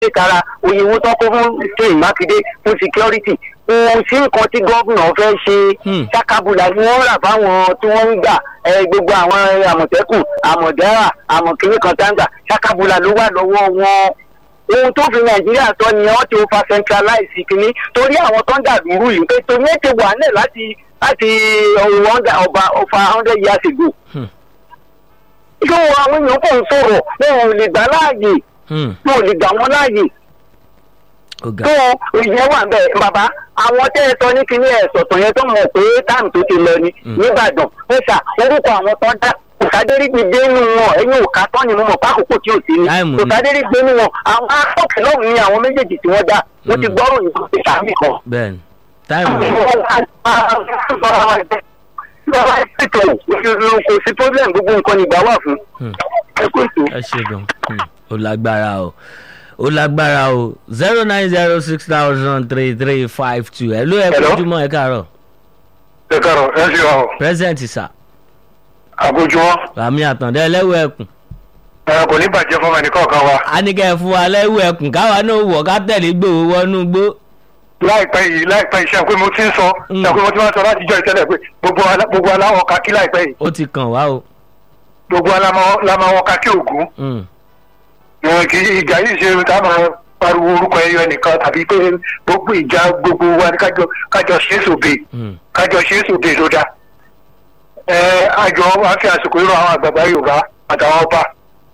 tara òyìnbó tó kó fún sèyí mákindé fún security kò sí nǹkan tí gómìnà fẹ́ ṣe Hmm. ṣàkàbùlà ni wọ́n rà fáwọn tí wọ́n ń gbà ẹ, gbogbo àwọn àmọ̀tẹ́kùn àmọ̀dára àmọ̀kìnní kan tá ń gbà ṣàkàbùlà ló wà lọ́wọ́ wọn ohun tó fi nàìjíríà sọ ni wọn ti fa centralize kínní torí àwọn tó ń dàdúrú yìí pé torí ẹ ti wà nílẹ̀ láti láti ọ̀rọ̀ ọba ọba hundred years ago. Hmm. yóò àwọn èèyàn kò ń sọ̀rọ̀ wọn ò lè gbà láàyè Hmm. wọn ò lè gbà wọn láàyè ọ̀gá tó ìyẹn wà bẹ́ẹ̀ bàbá àwọn tẹ́ ẹ sọ ní kíní ẹ̀ sọ̀tàn yẹn tó mọ̀ pé táàmù tó ti lọ ni Mm. nìbàdàn ó ṣà orúkọ àwọn tó dá kòsádérí ti dé nínú wọn ẹ̀yìn òkà tán ni mo mọ̀ pákòkò tí ò sí ni Táìmù ni. kòsádérí gbé nínú wọn àwọn akọ́kẹ́ lọ́hùn ni àwọn méjèèjì tí wọ́n dá wọ́n ti Mm. gbọ́rò yìí tó sàmì kan. bẹ́ẹ̀ ni táìmù kò sí problem gbogbo nǹkan ni ìgbà wà fún Hmm. ẹ kó ètò. ẹ ṣe gan Hmm. ó lágbára o ó lágbára o zero nine zero six thousand three three five two ẹ ló ẹ Hello? kojúmọ́ ẹ káàárọ̀ ẹ káàárọ̀ ẹ ṣe ọ present sir àgójúmọ́ rami àtàndá ẹlẹ́wọ̀ ẹkùn ẹ kò ní bàjẹ́ fọmọ ẹnìkan kan wa a ní kẹ́ ẹ fún wa lẹ́wọ̀ ẹkùn káwa náà wọ̀ ká tẹ̀lé gbòòwò wọnú gbó láìpẹ́ yìí láìpẹ́ yìí ṣe pé mo ti ń sọ Mm. ṣe pé mo ti máa ń sọ láti jọ ìtẹ́lẹ̀ pé gbogbo alá- gbogbo aláwọ̀ kakí láìpẹ́ yìí ó ti kàn wá o gbogbo aláwọ̀ kakí ògún Hmm. ẹ, kì í ìjà yìí ṣe ká máa pariwo orúkọ ẹyọ nìkan tàbí pé gbogbo ìjà gbogbo wa ni kájọ kájọ ṣe é sòbe Hmm. kájọ ṣe é sòbe tó dáa ẹ àjọ wa fi àsìkò irú àwọn àgbàgbà yorùbá àtàwọn ọba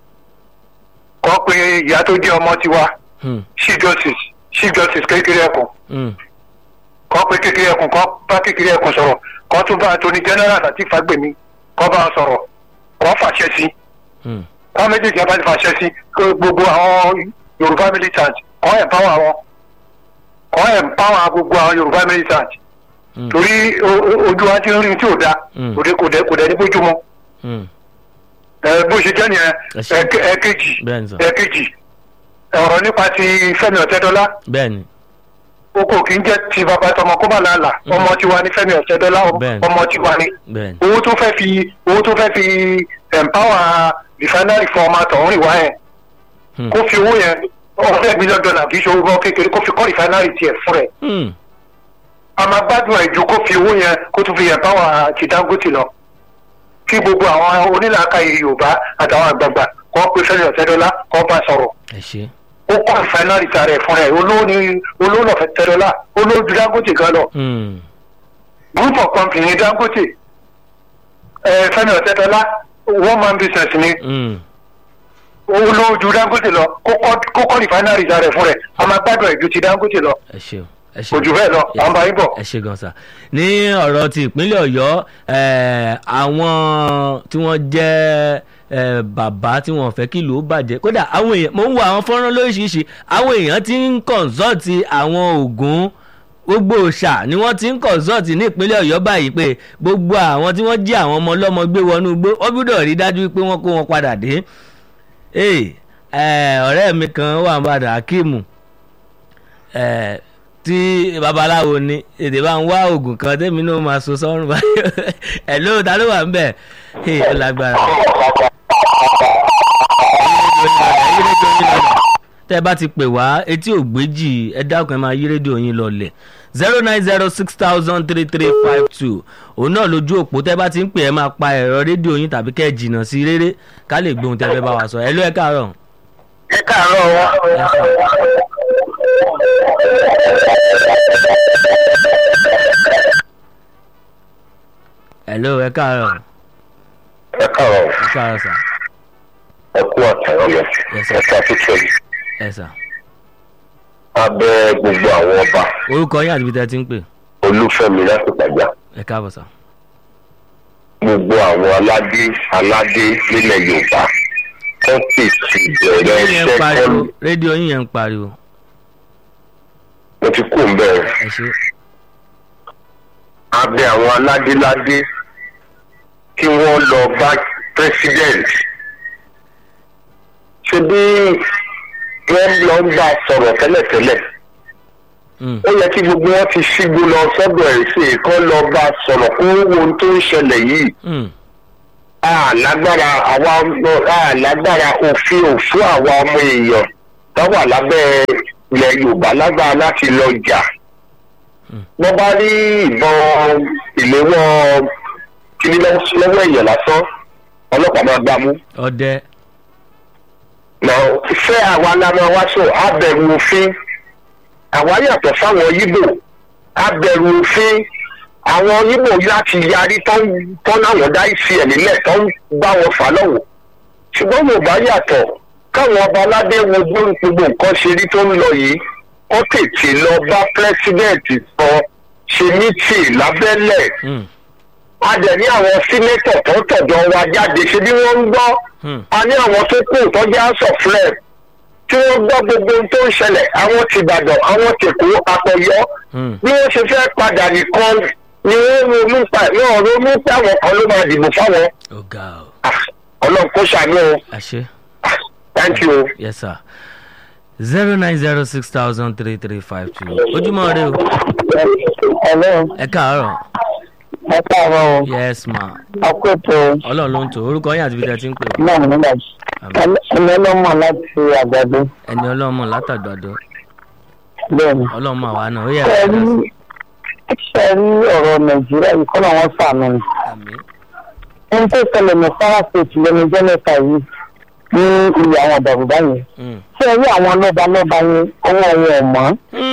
kọ́ pé ìyá tó jẹ́ ọmọ tiwa Hmm. chief justice chief justice kékeré ẹkùn Hmm. kọ́ pé kékeré ẹkùn kọ́ bá kékeré ẹkùn sọ̀rọ̀ kọ́ tún bá attorney general àti fagbemi kọ́ bá a sọ̀rọ̀ kọ́ fàṣẹ sí Hmm. kọ́ méjèèjì abá ti fàṣẹ sí kó gbogbo àwọn yorùbá militant kọ́ empower wọn kọ́ empower gbogbo àwọn yorùbá militant Hmm. torí o- o- ojú wa ti ń rí tí ò da Mm. kò dé kò dé kò dé ní bójúmọ́ Hmm. ẹ bó ṣe jẹ́ nìyẹn Ẹ ṣé. ẹ̀ke- ẹ̀kejì bẹ́ẹ̀ ni sọ ẹ̀kejì ọ̀rọ̀ nípa ti fẹ́mi ọ̀tẹ́dọ́lá bẹ́ẹ̀ ni o kò kí ń jẹ́ ti bàbá tọmọ kó bá làálà Mm. ọmọ tiwa ní fẹ́mi ọ̀tẹ́dọ́lá Bẹ́ẹ̀ni. ọmọ tiwa ní bẹ́ẹ̀ ni owó tó fẹ́ fi owó tó fẹ́ fi empower refinery fún ọmọ àtọ̀hún ìwá yẹn Hmm. kó fi owó yẹn ọ̀rẹ́ mílíọ̀nù dọ́là kì í ṣe owó kékeré kó fi kọ́ refinery tiẹ̀ fún rẹ̀ Hmm. a máa gbádùn ẹ̀ ju kó fi owó yẹn kó tún fi empower ti dangote lọ kí gbogbo àwọn onílàákàyè yorùbá àtàwọn àgbààgbà kọ́ pé fẹ́mi ọ̀tẹ́dọ́lá kọ́ bá sọ̀rọ̀ ẹ ṣe ó kọ́ refinery tààrà ẹ̀ fún rẹ̀ olówó ni olówó lọ́fẹ̀ẹ́ tẹ́dọ́lá olówó ju dangote gan lọ Hmm. group of company dangote ẹ fẹmi ọtẹdọlá one man business ni Hmm. olóòjú dangote lọ kókó refinery rẹ fún rẹ a máa gbádùn ẹjú ti dangote lọ ẹ ṣe o ẹ ṣe kò jù bẹ́ẹ̀ lọ à ń bá yín bọ̀. ẹ ṣe gan sa ní ọ̀rọ̀ ti ìpínlẹ̀ ọ̀yọ́ eh, àwọn tí wọ́n jẹ́ eh, bàbá tí wọ́n fẹ́ kí ìlú ó bàjẹ́ kódà àwọn èèyàn mo ń wo àwọn fọ́nrán lóríṣiríṣi àwọn èèyàn ti ń kọ̀ǹsọ́ọ̀tì àwọn ògùn gbogbo òòṣà ni wọ́n ti ń kọ̀ǹsọ́ọ̀tì ní ìpínlẹ̀ ọ̀yọ́ báyìí pé gbogbo àwọn tí wọ́n jí àwọn ọmọ ọlọ́mọ gbé wọnú igbó wọ́n gbọ́dọ̀ rí dájú pé wọ́n kó wọn padà dé Hey, eh, ọ̀rẹ́ mi kan wà ń bàdà Akeem eh, tí babaláwo ni èdè bá ń wá oògùn kan tẹ́mi náà máa so sọ́run báyìí ẹ̀ ló ta ló wà ń bẹ̀ hey, ó lágbára. tẹ́ ẹ bá ti pè wá etí ògbéjì ẹ dákun ẹ máa yí rédíò yín lọlẹ̀ zero nine zero six thousand three three five two òun náà lójú òpó tẹ́ ẹ bá ti ń pè ẹ máa pa ẹ̀rọ rédíò yín tàbí kẹ́ ẹ jìnnà sí réré ká lè gbóhùn tẹ́ ẹ fẹ́ bá wa sọ ẹ ló ẹ káàárọ̀. ẹ káàárọ̀ wọn. ẹ ló ẹ káàárọ̀ ẹ káàárọ̀ ẹ káàárọ̀ sà ẹ kú àtàwọn lọ Yes, sir. ẹ ṣàtúnṣe ẹ sà abẹ gbogbo àwọn ọba orúkọ yín àti ibi tẹ́ ẹ ti ń pè olúfẹ́mi láti pàjá ẹ káàbọ̀ sà. gbogbo àwọn aládé aládé nílẹ̀ yorùbá wọ́n sì ti bẹ̀rẹ̀ rédíò yẹn ń iṣẹ́ pariwo kọ́lù rédíò yín yẹn ń pariwo mo ti kú bẹ́ẹ̀ ẹ ṣe abẹ àwọn aládéládé kí wọ́n lọ bá president ṣe bí wọ́n lọ ń bá a sọ̀rọ̀ tẹ́lẹ̀tẹ́lẹ̀ Mm, ó yẹ kí gbogbo wọn ti ṣígbó lọ sọ́dọ̀ ẹ̀ sí i kán lọ bá a sọ̀rọ̀ kó wo ohun tó ń ṣẹlẹ̀ yìí mm, a lágbára àwa ọmọ a lágbára òfin òfin àwa ọmọ èèyàn tó wà lábẹ́ ilẹ̀ yorùbá lágbára láti lọ jà wọ́n bá rí ìbọn ìléwọ́ kíní lọ́wọ́ èèyàn lásán ọlọ́pàá máa gbá mú ọdẹ lọ fẹ́ àwa lára wá sọ abẹ̀rù òfin àwa yàtọ̀ sáwọn yíbò abẹ̀rù òfin àwọn yíbò láti yarí tán tán láwọn dá ìsì ẹ̀ nílẹ̀ tán bá wọn fà lọ́wọ́ ṣùgbọ́n yorùbá yàtọ̀ káwọn ọba aládé wo bó gbogbo nǹkan ṣe rí tó ń lọ yìí wọ́n tètè lọ bá pírẹ́sídẹ̀ǹtì sọ ṣe mítì lábẹ́lẹ̀ Hmm, a dẹ̀ ní àwọn sínétọ̀ tó tọ̀dọ̀ wa jáde ṣe bí wọ́n ń gbọ́ hmm, a ní àwọn tó kù tọ́jú àsọ̀flẹ̀ tí wọ́n gbọ́ gbogbo ohun tó ń ṣẹlẹ̀ àwọn ti ìbàdàn àwọn ti kú àpọ̀yọ́ hmm. bí wọ́n ṣe fẹ́ padà nìkan ni wọ́n ronú pa wọ́n ronú pé àwọn kan ló máa dìbò fáwọn ó ga ọ Ah, ọlọ́run kó ṣàánú o àṣẹ. Ah, thank you. yes sir zero nine zero six thousand three three five two ojúmọ́ rẹ o Hello, ẹ káàárọ̀ ẹ káàárọ̀ o. yes ma Akóso ọlọ́run ló ń tò orúkọ yín àti ibi tẹ́ ẹ ti ń pè é. náà nígbà tí. Ẹni ọlọ́mọ láti àgbàdo. ẹni ọlọ́mọ látàgbàdo Bẹ́ẹ̀ni. ọlọ́mọ àwa náà ó yẹ Ṣé ẹ rí ṣé ẹ rí ọ̀rọ̀ Nàìjíríà yìí kọ́ làwọn sànù ni. àmì Ohun tó ṣẹlẹ̀ ní Kwara State lẹ́nu jẹ́ mẹ́ta yìí ní ilé àwọn àdàrúdá yẹn. Ṣé ẹ rí àwọn lọ́ba lọ́ba yẹn ọwọ́ wọn ò mọ́?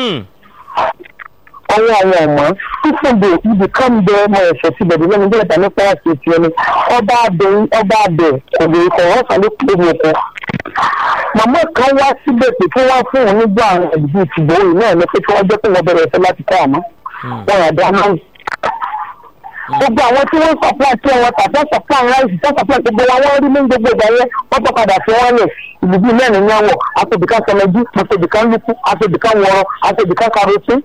ọwọ́ àwọn ọ̀mọ́ fífúnde ibì kan bẹ ọmọ ẹ̀fẹ̀ ti bẹ̀rẹ̀ lẹ́nu bí ẹ̀ta ní Kwara State yẹn ni ọba abẹ ọba abẹ kò lè kọ̀ wọ́n sáré kúrò ní oko. màmá kan wá síbẹ̀ pé kí wọ́n fún òun nígbà àwọn ìdí ìtìbò yìí náà ni pé kí wọ́n jẹ́ pé wọ́n bẹ̀rẹ̀ ẹ̀fẹ́ láti kọ́ àmọ́ wọn yà dá náà. gbogbo àwọn tí wọ́n supply tí wọ́n tà fẹ́ supply rice fẹ́ supply gbogbo wa wọ́n rí ní gbogbo ìgbà yẹn wọ́n tó padà fi wọ́n lẹ̀ ìlú bíi mẹ́rin ní àwọ̀ àtòbìkan sọmọjú àtòbìkan lukú àtòbìkan wọ̀rọ̀ àtòbìkan karosín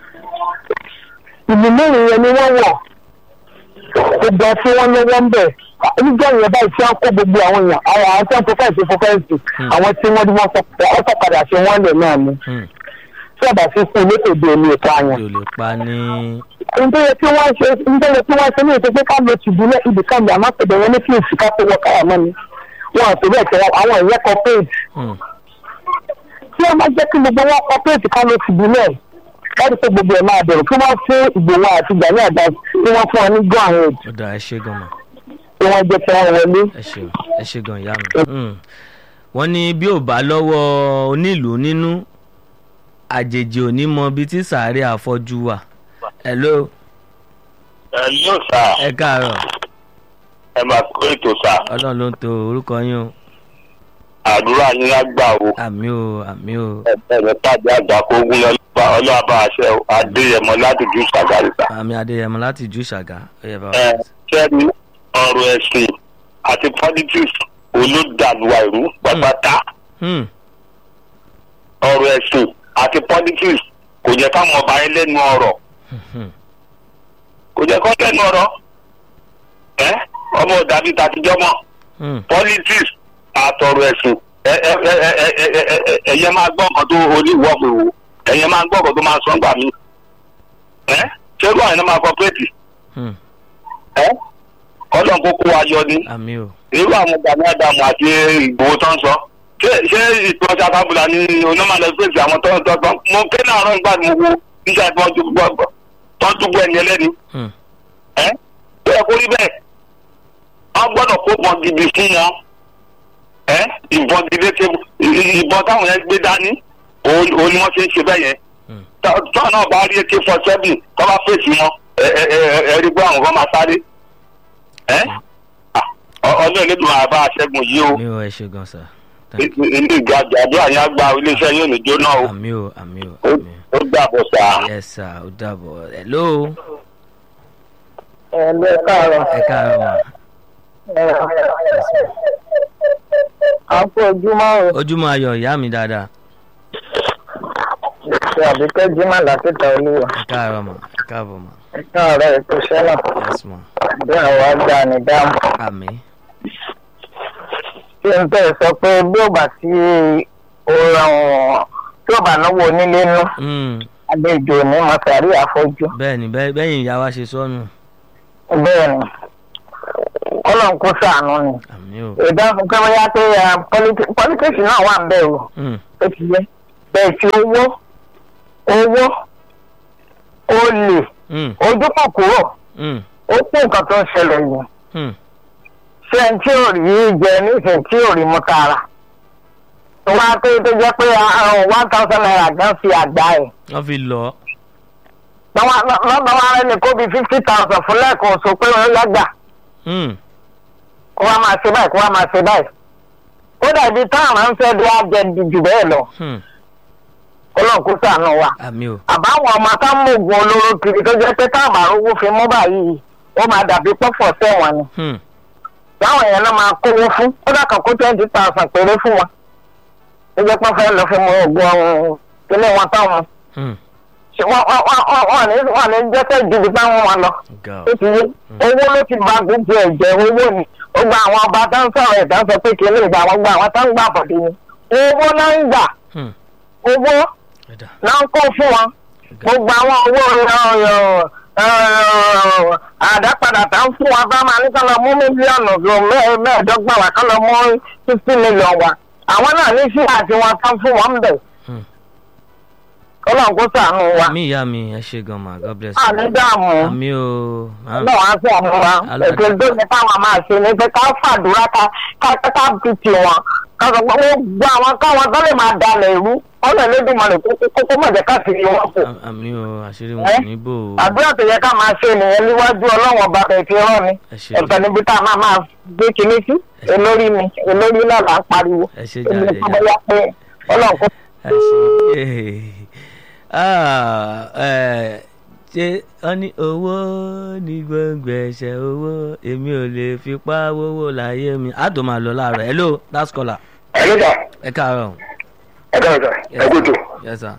ìlú mẹ́rin yẹn ni wọ́n wọ̀ gbogbo ọtí wọn lọ́wọ́ ń bẹ̀ nígbà yẹn báyìí tí wọ́n kó gbogbo àwọn èèyàn àwọn àwọn tí wọ́n tó fẹ́ẹ̀ sí fún fẹ́ẹ̀sì àwọn tí wọ́n wọ́n sọ padà sí wọ́n lẹ̀ náà ni tí ọba sí fún ilé tòde omi ìta yẹn. tí o lè pa ní. nítorí tí wọ́n ṣe nítorí tí wọ́n ṣe ní ètò pé ká lo tìbúlẹ̀ ibì kan bí àmọ́ pẹ̀lú wọn ní fíìsì ká tó wọ káyà mọ́ ni wọn àti bẹ́ẹ̀ tẹ àwọn ìyẹn corporate tí wọ́n bá jẹ́ kí gbogbo wọn corporate ká lo tìbúlẹ̀ láti pé gbogbo ẹ̀ máa bẹ̀rù kí wọ́n fún ìgbòho àti ìgbà ní àgbà tí wọ́n fún wọn ní go ahead ó dáa ẹ ṣe gan mọ tí wọ́n jẹ́ kí wọ́n wọlé. ẹ ṣe ẹ ṣe gan ìyá mi. wọ́n ní bí ò bá lọ́wọ́ onílùú nínú àjèjì ò ní mọ ibi tí sàárè àfọ́jú wà. hello ẹ yóò sá ẹ káàárọ̀ ẹ máa kó ètò sá ọlọ́run ló ń to orúkọ yín o àdúrà yín á gbà o àmì o àmì o ẹ̀ẹ́dẹ̀ tàbí àgbà kó gún ọlọ́ọ̀bá àṣẹ adéyẹmọ láti jù sàgárìsà. àmì adéyẹmọ láti ìjú ìṣàgá ó yẹ bá wa. ẹ kẹ́ni ọ̀rọ̀ ẹ̀sìn àti politics olódàlúwa ìlú pàtàkì Hmm, ọ̀rọ̀ ẹ̀sìn àti politics kò jẹ́ káwọn ọba yẹn lẹ́nu ọ̀rọ̀ hmm, kò jẹ́ kó lẹ́nu ọ̀rọ̀ ẹ ọmọ dàbí tàtijọ́ mọ́ hmm. politics àtọ̀rọ̀ ẹ̀sìn ẹ ẹ ẹ ẹ ẹ ẹ ẹ ẹ ẹ̀yẹ máa gbọ́ nǹkan tó oníwọ̀ mi wò ẹ̀yẹ máa gbọ́ nǹkan tó máa sọ ńgbà mí ẹ ṣé ló àyìnbá máa kọ́pẹ́tì hmm. ẹ ọlọ́run kó kó wa yọ ni àmì o irú àwọn gbàgbé àdàmú àti ìgbòho tó ń sọ ṣé ṣé ìtọ́jà tábìlà ni onímọ̀lẹ́ fèsì àwọn tó ń tọ́ tọ́ mo ké náà rán nígbà tí mo wo níṣẹ́ tí wọ́n dúgbò tó ń dúgbò ẹni ẹlẹ́ni Hmm, ẹ́ tó yẹ kó rí bẹ́ẹ̀ wọ́n gbọ́dọ̀ kó bọ́n gidi fún wọn ẹ́ ìbọn gidi ṣe ìbọn táwọn yẹn gbé dání òun òun ni wọ́n ṣe ń ṣe bẹ́ẹ̀ yẹn hmm. tọ́ náà bá rí ak four seven tó bá fèsì wọn ẹ ẹ ẹ ẹ rí pé àwọn kan máa sáré ẹ́ ọdún ìlẹ́dùn àbá aṣẹ́gun yìí o àmì o ẹ ṣe gan sa Thank you. ilé ìgbàjà àdúrà yẹn á gba iléeṣẹ́ yóò ní jóná o àmì o àmì o Ó- àmì ó dàbọ̀ sá. o yes sir ó dàbọ̀ hello ẹ lọ káàárọ̀ ẹ káàárọ̀ ma à ń kó ojúmọ́ o ojúmọ́ ayọ̀ ìyá mi dáadáa ṣe àbíkẹ́ jimá lákìtà olúwa ẹ káàárọ̀ ma ẹ káàbọ̀ ma ẹ káàárọ̀ ètò iṣẹ́ náà yes ma bí àwọn àgbà ní dáhùn. àmì tí n tẹ́ sọ pé bí ó bá sí ọ̀ràn tí ó bá náwó onílé nú Hmm, àlejò ní mọ̀tàrí àfọ́jú. bẹ́ẹ̀ ni bẹ́ẹ̀ bẹ́yìn ìyá wa ṣe sọnù bẹ́ẹ̀ ni kọ́lọ́n kó sàánú ni. àmì o ìdáhùn pé bóyá pé pọ́lítíìsì náà wà ń bẹ̀ o Hmm, ó ti yẹ bẹ́ẹ̀ tí owó owó olè Mm, ojú kòkòrò mm, ó kó nǹkan tó ń ṣẹlẹ̀ yẹn mm. ṣé ẹni tí ò rí jẹ nísìnyí tí ò rí mú tààrà tó wá pé tó jẹ́ pé one thousand naira gan fi àgbá ẹ̀ wọ́n fi lọ. lọ́dọ̀ wa rẹ̀ ní kó bí fifty thousand fún lẹ́ẹ̀kan oṣù pé wọ́n lágbà Mm, kó wá máa ṣe báyìí kó wá máa ṣe báyìí ó dàbí táwọn máa ń fẹ́ bí wọ́n jẹ jù bẹ́ẹ̀ lọ mm. ọlọ́run kó ṣàánú wa àmì o. àbáwọn ọmọ tá ń mú oògùn olóró kiri tó jẹ́ pé táwọn àrùn fi mú báyìí ó máa dàbí pọ́fọ̀ sẹ́wọ̀n ni Mm, láwọn èèyàn náà máa kówó fún kódà kan kó twenty thousand péré fún wọn ó jẹ́ pé wọ́n fẹ́ lọ fi mú oògùn ọ̀hún ilé wọn táwọn mm. ṣe wọ́n wọ́n wọ́n wọ́n ní wọ́n ní jẹ́kẹ́ ìdìbò táwọn wọn lọ ga ó ti yé owó ló ti ba gbogbo ẹ̀jẹ̀ owó ni ó gba àwọn ọba tó ń sọ̀rọ̀ ẹ̀dá sọ pé kí lè gba àwọn gba àwọn tó ń gbà bọ̀dé ni owó náà ń gbà Mm, owó ẹ̀dá. náà ń kó fún wọn gbogbo àwọn owó àdápadà tá ń fún wa bá máa ní kán lọ mú mílíọ̀nù lọ mẹ́ẹ̀ẹ́dọ́gbọ̀n wa kán lọ mú fifty million wa àwọn náà ní sí àti wọn tán fún wọn bẹ̀ Hmm. kọ́lọ́n kó sànù wa àmì ìyá mi ẹ ṣe gan ma god bless àní you. dààmú àmì o. Ah, náà wá sí àmú wa Aládé. ètò ìdóni táwọn máa ṣe ni pé ká fàdúrà ká ká ká fi tì wọn ká sọ pé wọ́n gbọ́ àwọn káwọn tó lè máa dalẹ̀ ìlú ọ̀nà Elédùmarè kókó mọ̀jẹ̀ ká fi wọn kù à- àmì o àṣírí Ẹ́? wọn níbò o. àdúrà tó yẹ ká máa ṣe nìyẹn níwájú ọlọ́wọ́n ọba bẹ̀ fi rán ni ẹ ṣe ẹ̀fẹ̀ níbi tá a máa máa gbé kinní sí olórí mi olórí náà là ń pariwo ẹ ṣe èmi jàre kọ́ bóyá pé ọlọ́run kò ẹ ṣe Ah, ẹ, ṣé wọ́n ní owó ní gbọ̀ngbẹ̀ ẹ̀ṣẹ̀ owó èmi ò lè fipá wówó láyé mi á tó máa lọ láàárọ̀ hello that's caller ẹ ló dà ẹ káàárọ̀. ẹ káàárọ̀ sà ẹ kú tó yes sir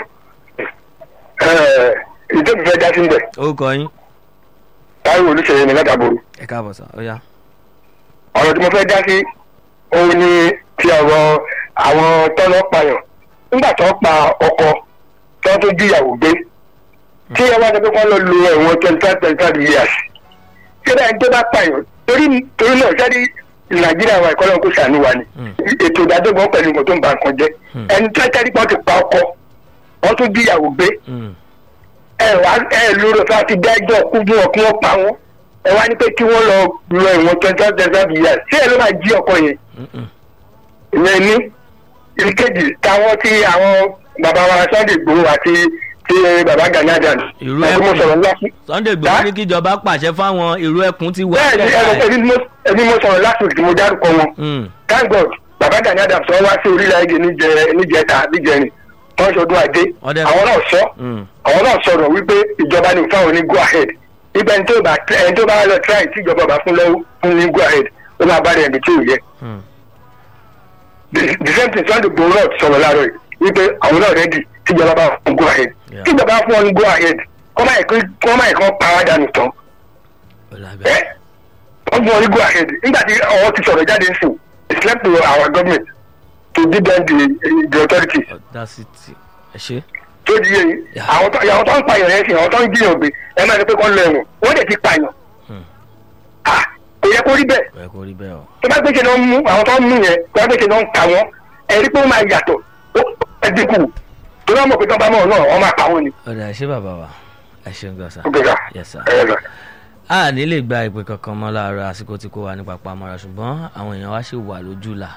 ìjọba fẹ́ dá sí ń bẹ̀ orúkọ yín táwọn olùṣèlú ní látàbòrò ẹ káàbọ̀ sir ó yá. ọ̀rọ̀ tí mo fẹ́ dá sí òun ni ti ọ̀rọ̀ àwọn tọ́lọ́ payàn nígbà tó pa ọkọ tó tó jíyàwó gbé tí ẹ wá sọ pé wọ́n lọ lo ẹ̀wọ̀n twenty five twenty five years ṣé báyìí tó bá payàn torí torí náà sẹ́ni nàìjíríà wa ìkọ́lọ́ kó sànú wa ni Mm. ètò ìdádọ́gbọ̀n pẹ̀lú nǹkan tó ń ba nǹkan jẹ́ Mm. ẹni tó tẹ́lẹ̀ pọ́n ti pa ọkọ wọ́n tún jíyàwó gbé Mm, ẹ wá ẹ lórí ọ̀fẹ́ àti dájọ́ kú fún ọ kí wọ́n pa wọ́n ẹ wá ní pé kí wọ́n lọ lọ ìwọ̀n twenty five twenty five years ṣé ẹ ló máa jí ọkọ yẹn mm, mm. ìyẹn ní ìkejì táwọn tí àwọn bàbá wa Sunday Igboho àti tí bàbá Gani Adams Irú ẹ tí mo ẹkùn. sọ̀rọ̀ lásì. Sunday Igboho Dá? ní kíjọba pàṣẹ fáwọn ìró ẹkùn ti wà. bẹ́ẹ̀ ni ẹ ẹni mo- ẹni mo sọ̀rọ̀ last week tí mo dárúkọ wọn Mm, thank God bàbá Gani Adams wọ́n wá sí orílẹ̀-èdè níjẹ- níjẹta níjẹrin wọ́n ṣọdún ajé Ọdẹ. àwọn náà sọ mm, àwọn náà sọ̀rọ̀ wípé ìjọba ní fáwọn ní go ahead ibẹ̀ ẹni tó bá ẹni tó bá lọ try tí ìjọba bá fún lọ́wọ́ fún ní go ahead ó máa bá rẹ̀ ẹ̀mí tí ò yẹ. mm. the the same thing Sunday Igboho náà sọ̀rọ̀ láàárọ̀ yìí wípé àwọn náà ready tí ìjọba bá fún go ahead Yeah. tí ìjọba fún ọ ní go ahead kọ́ máa kí kọ́ máa kọ́ pa wá dànù tán Ó lábẹ́. ẹ́ wọ́n fún ọ ní go ahead nígbà tí ọwọ́ ti sọ̀rọ̀ jáde sí it's left to our government to give them the the authority Audacity. ẹ ṣe. tó di yé yìí Yeah. àwọn tó àwọn tó ń pààyàn yẹn sí àwọn tó ń jiyàn gbé ẹ máa ní pé kọ́ lọ ẹ̀wọ̀n wọ́n dẹ̀ ti pààyàn Hmm. ah kò yẹ kó rí bẹ́ẹ̀ ẹ kò rí bẹ́ẹ̀ o. tó bá gbèsè náà ń mú àwọn tó ń mú yẹn tó bá gbèsè náà ń kà wọ́n ẹ̀rí pé ó máa yàtọ̀ ó ẹ dínkù tó bá mọ̀ pé tó bá mọ̀ náà wọ́n máa pa wọ́n ni. ọ̀dà ẹ ṣé bàbá wa ẹ ṣeun gan sa. ó gbéra Yes, sir. ẹ lọ. a ní lè gba ìpè kankan mọ́ láàárọ̀ àsìkò tí kò wà ní papá mọ́ra ṣùgbọ́n àwọn èèyàn wa ṣì wà lójú là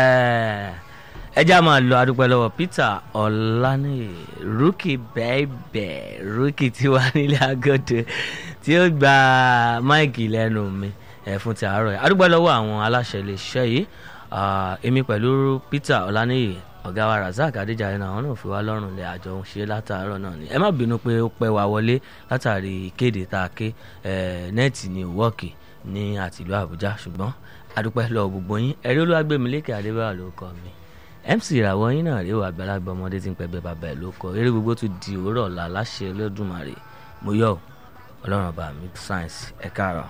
ẹ já máa lọ adúpẹ́ lọ́wọ́ Peter Ọláníyì rúkì bẹ́ẹ̀bẹ́ rúkì tí wà nílé agodo tí ó gba máìkì lẹ́nu mi ẹ̀ fún ti àárọ̀ yìí adúpẹ́ lọ́wọ́ àwọn aláṣẹ iléeṣẹ́ yìí Ah, èmi pẹ̀lú Peter Ọláníyì ọ̀gá wa Razak Adéjàre náà àwọn náà fi wá lọ́rùn lé àjọ ń ṣe látàárọ̀ náà ni ẹ má bínú pé ó pẹ́ wá wọlé látàrí ìkéde tá a ké eh, nẹ́ẹ̀tì ní wọ́ọ̀kì ní àtìlú Àbújá ṣùgbọ́n adúpẹ́ lọ gbogbo yín ẹ̀rí olúwàgbẹ̀mílẹ́kẹ̀ adébáyọ̀ ló kọ́ mi MC ìràwọ̀ yín náà rí wà àgbàlagbà ọmọdé tí ń pẹ́ bẹ́ẹ̀ bàbá ẹ̀ ló kọ́ eré gbogbo tún di òwúrọ̀ ọ̀la láṣẹ Olódùmarè mo yọ̀ ọ́, ọlọ́run ọba mi science ẹ̀ káàárọ̀.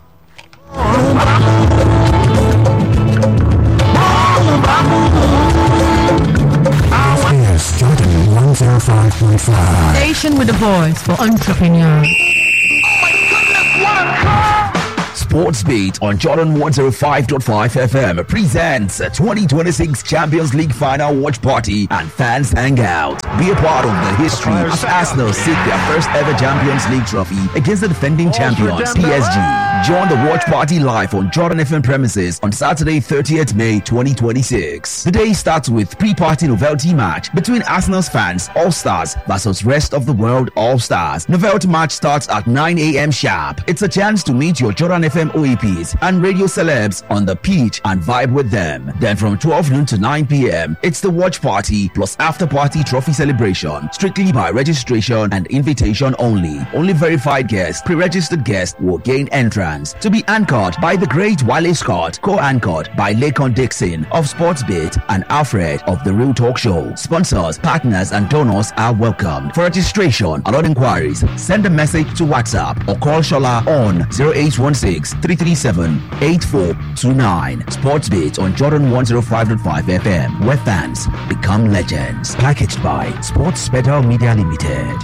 Yes, Jordan 105.5. Station with a voice for entrepreneurs. Sportsbeat on Jordan 105.5 FM presents a 2026 Champions League final watch party and fans hangout. Be a part of the history as Arsenal seek their first ever Champions League trophy against the defending champions PSG. Join the watch party live on Jordan FM premises on Saturday, 30th May 2026. The day starts with pre-party novelty match between Arsenal's fans All Stars versus rest of the world All Stars. Novelty match starts at 9 a.m. sharp. It's a chance to meet your Jordan FM OEPs and radio celebs on the pitch and vibe with them. Then from 12 noon to 9 p.m., it's the watch party plus after party trophy celebration, strictly by registration and invitation only. Only verified guests, pre-registered guests will gain entrance to be anchored by the great Wale Scott, co-anchored by Lakon Dixon of Sportsbit and Alfred of The Real Talk Show. Sponsors, partners, and donors are welcome. For registration and other inquiries, send a message to WhatsApp or call Shola on 0816 337 8429. Sportsbit on Jordan 105.5 FM, where fans become legends. Packaged by Sports Better Media Limited.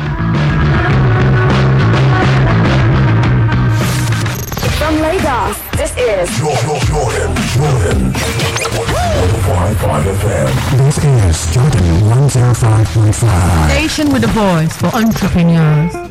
From Lagos, this is Jordan, Jordan, Jordan. 105.5 FM. This is Jordan 105.5. Station with a voice for entrepreneurs.